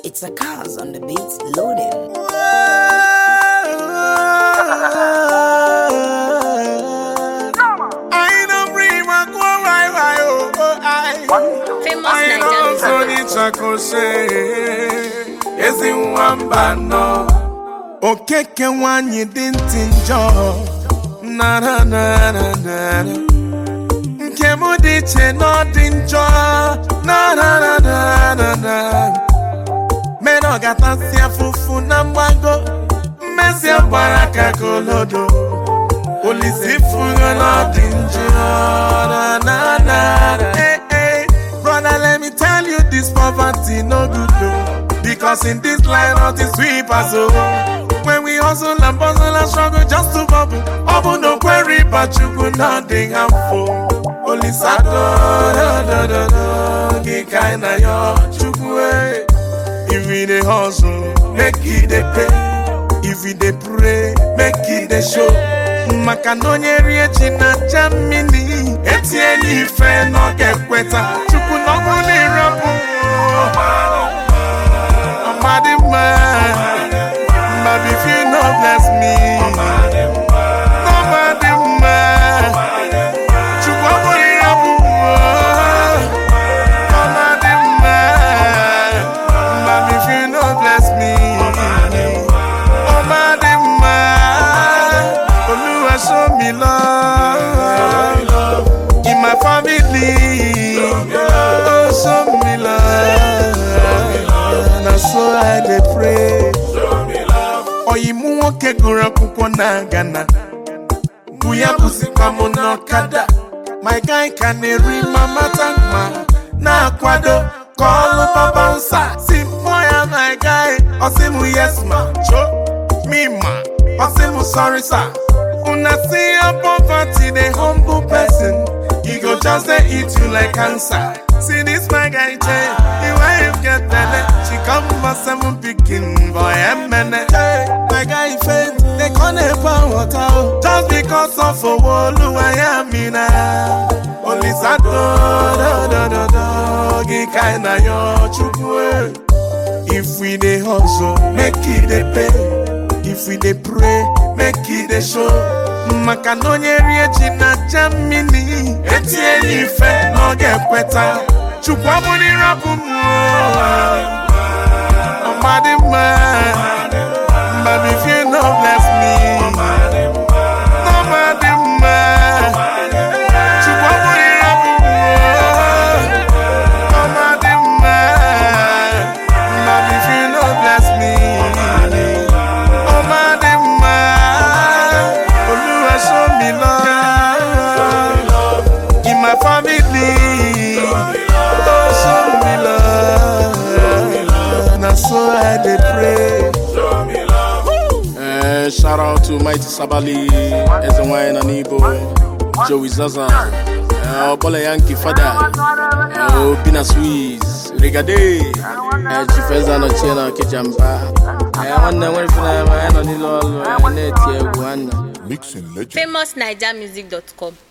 It's a cars on the beats loading. I don't bring my go why why oh oh I Famous I know so Nigerian ni chakose ezi nwamba nọ okeke nwanyị dị ntị njọ na na na na na nke m dị iche na ọ dị njọ na na na na na na mere ọ gatasị afụfụ na mgbago mmezi gbara ka kolodo Olisi fugo na dị njọ na na na Hey hey Brother let me tell you this poverty no good though Because in this line of the sweepers oh When we hustle and bustle and struggle just to bubble Ọ bụ no query but chukwu nothing harmful Olisa do do do do do Gị ka ị na yọ chukwu eh If we dey hustle, make it dey pay. If we dey pray, make it dey show. Maka na onye rie ji na aja mmiri, etinye n'ife na ọ ga-ekweta. Chukwu na ọ bụ na ịrapụ ọmadị mma. But if you no bless me, ọmadị mma. Chukwu ọ bụ na ịrapụ ọmadị mma. But if you no bless me, ọmadị mma. Olúwa show me love in my family. Oh, show me love. Na so I dey pray. Ọyịmụ nwoke gụrụ akwụkwọ na Ghana. bụ ya bụzikwa m n'ọkada my guy ka na-eri mama tankma na-akwado ka ọlụ baba nsa si mkpọ ya my guy ọsị m yes ma cho me ma ọsị m sorry sir una see your poverty dey humble person e go just dey eat you like cancer see this my guy change the wife get belle she come for seven pikin boy emene my guy faint dey come dey pour water o just because of owo oluwa ya mi na olisa dodododo gị ka ị na yọ chukwu eh. If we dey hustle, make it dey pay. If we dey pray, make it dey show. Maka na onye rie ji na aja mmiri, etinye ya ife na ọ ga-ekweta. Chukwu abụrụ ịrapụ m o. ọmadị mma. But if you no bless me, ọmadị mma. Chukwu abụrụ ịrapụ m o. ọmadị mma. But if you no bless me, ọmadị mma. Olúwa show me love in my family. Oh, show me love. Na so I dey pray. Eh, shout out to Mighty Sabali, Eze Nwanyị na Nibo, Joey Zaza, eh, Ọbọla Yankee Fada, eh, Obi na Swiss, Rigade, eh, Chief Eze anọchie na Okijamba. Eh, nwanne nwere ife na ya ma ya nọ n'ile ọlụ, eh, na-eti egwu nwanne. Mixing legend. famousnigermusic.com